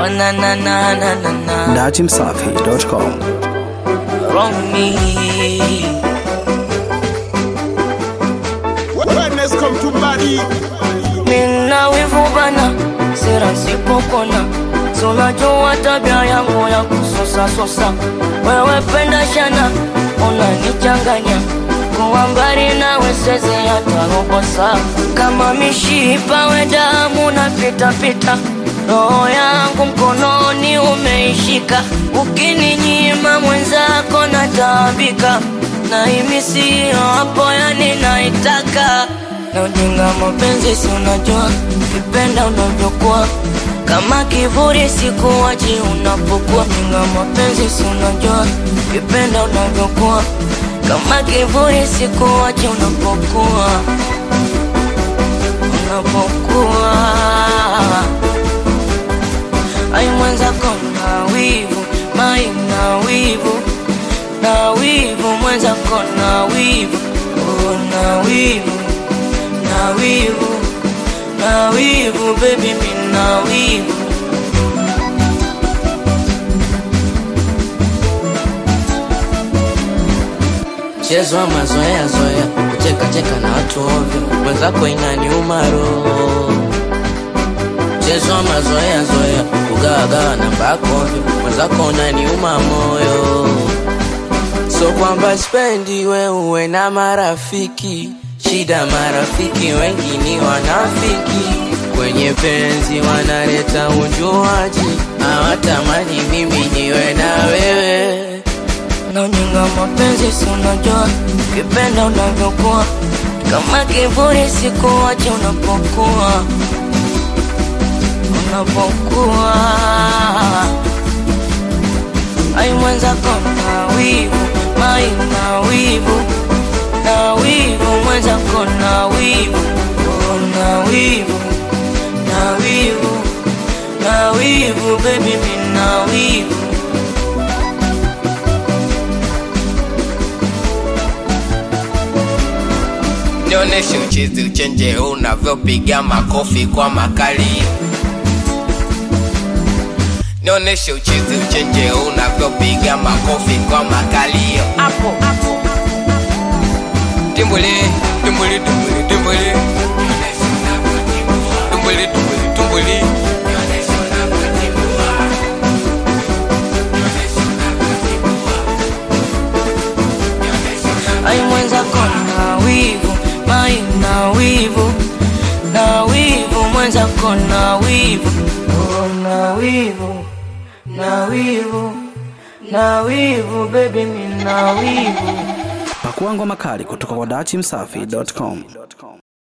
Oh na na na na na na. datimsafi.com. Wrong me. Wellness come to body. Mina wivu bana, sera sipopona. Si unajua tabia yangu ya kusosa sosa. Wewe penda shana, unanichanganya. Kuwa mbali nawe siwezi hata robo saa. Kama mishipa we damu na pita pita. Roho yangu mkononi umeishika, ukininyima mwenzako nataabika, na himi sio hapo, yani naitaka na ujinga mapenzi, si unajua kipenda unavyokuwa kama kivuli, sikuwachi unapokuwa jinga mapenzi, si unajua kipenda unavyokuwa kama kivuli, sikuwachi unapokuwa unapokuwa ai mwenzako na wivu mai na wivu na wivu mwenzako na wivu oh, na wivu na wivu na wivu baby mi na wivu mchezo wa mazoea zoea kucheka cheka na watu ovyo mwenzako inaniuma roho mchezo wa mazoea zoea kugawagawa namba yako ovyo mwenzako unaniuma moyo so kwamba spendi we uwe na marafiki shida marafiki wengi ni wanafiki kwenye penzi wanaleta unjuaji hawatamani mimi niwe na wewe naonyinga mapenzi si unajua kipenda unavyokuwa kama kivuli sikuwache unapokuwa unapokuwa ai mwenzako na wivu mai na wivu na wivu mwenzako na wivu oh, na wivu na wivu na wivu baby mi na wivu Nionyeshe uchizi uchenje unavyopiga makofi kwa makali. Nionyeshe uchizi uchenje unavyopiga makofi kwa makalio. Hapo hapo. Timbuli, timbuli, timbuli, timbuli. Timbuli, timbuli, timbuli. ai mwenzako na wivu mai na wivu na wivu mwenzako na wivu oh, na wivu na wivu na wivu baby mi na wivu Pakua ngoma kali kutoka kwa datimsafi.com.